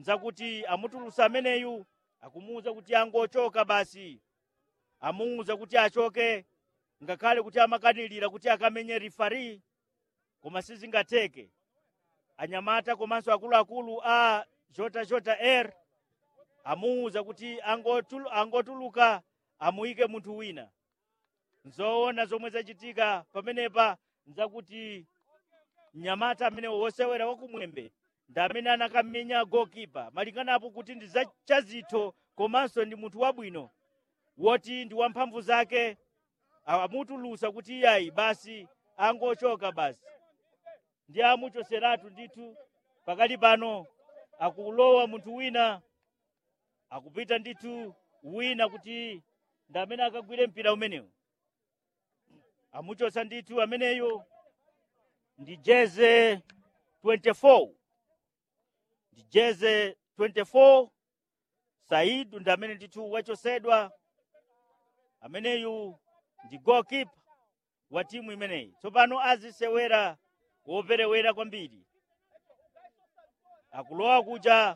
nzakuti amutulusa ameneyu akumuwuza kuti angochoka basi amuwuza kuti achoke ngakhale kuti amakanilira kuti akamenye rifari koma sizingatheke anyamata komanso akuluakulu a jota jota air amuwuza kuti angotulu, angotuluka amuyike munthu wina nzoona zomwe zachitika pamenepa nzakuti mnyamata amene wosewera wakumwembe ndi amene anakamenya gokipa malinganapo kuti ndi zachazitho komanso ndi munthu wabwino woti ndi wamphamvu zake amutulusa kuti iyayi basi angochoka basi ndi amuchoseratu ndithu pakali pano akulowa munthu wina akupita ndithu wina kuti ndi amene akagwire mpira umenewu amuchosa ndithu ameneyo ndi jeze 24 ndi jeze 24 saidu ndi amene ndithu wachosedwa ameneyu ndi goalkeeper wa timu imeneyi tsopano azisewera woperewera kwambiri akulowa kuja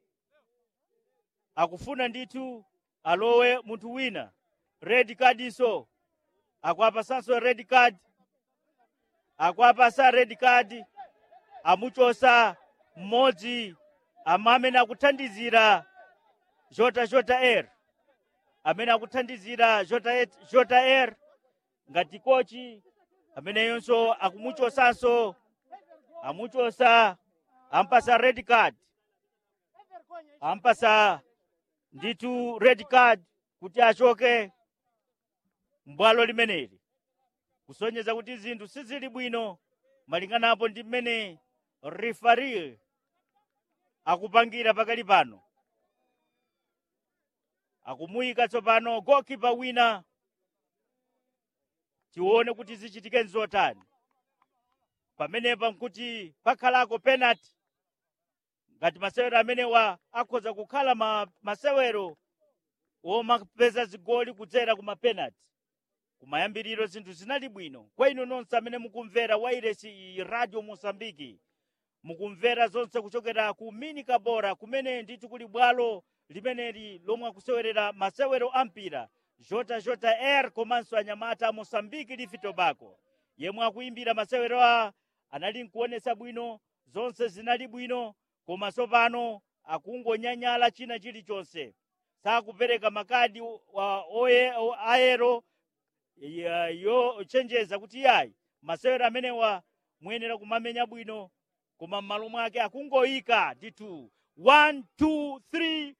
akufuna ndithu alowe munthu wina red card iso akwapasanso red card akwapasa red card amuchosa mmodzi ama amene akuthandizira jota jota air amene akuthandizira jota, jota air ngati kochi ameneyonso akumuchosanso amuchosa ampasa red card ampasa ndithu red card kuti achoke mbwalo limeneli kusonyeza kuti zinthu sizili bwino malinganapo ndi mmene rifari akupangira pakali pano akumuyika tsopano gokipa wina tione kuti zichitike nzotani pamenepa nkuti pakhalako penalty ngati masewero amenewa akhoza kukhala ma, masewero womapeza zigoli kudzera ku mapenalty kumayambiriro zinthu zinali bwino kwa inu nonse amene mukumvera wairesi iyi radio mosambiki mukumvera zonse kuchokera ku mini kabora kumene ndithu kuli bwalo limeneli lomwe akusewerera masewero ampira jota jota air komanso anyamata a mosambiki lifi tobacco yemwe akuimbira masewero a anali nkuonesa bwino zonse zinali bwino koma tsopano akungonyanyala china chilichonse sakupereka makadi wa oye aero ya- yo chenjeza kuti yayi masewero amenewa muyenera kumamenya bwino koma m'malo mwake akungoyika ndithu 1 2 3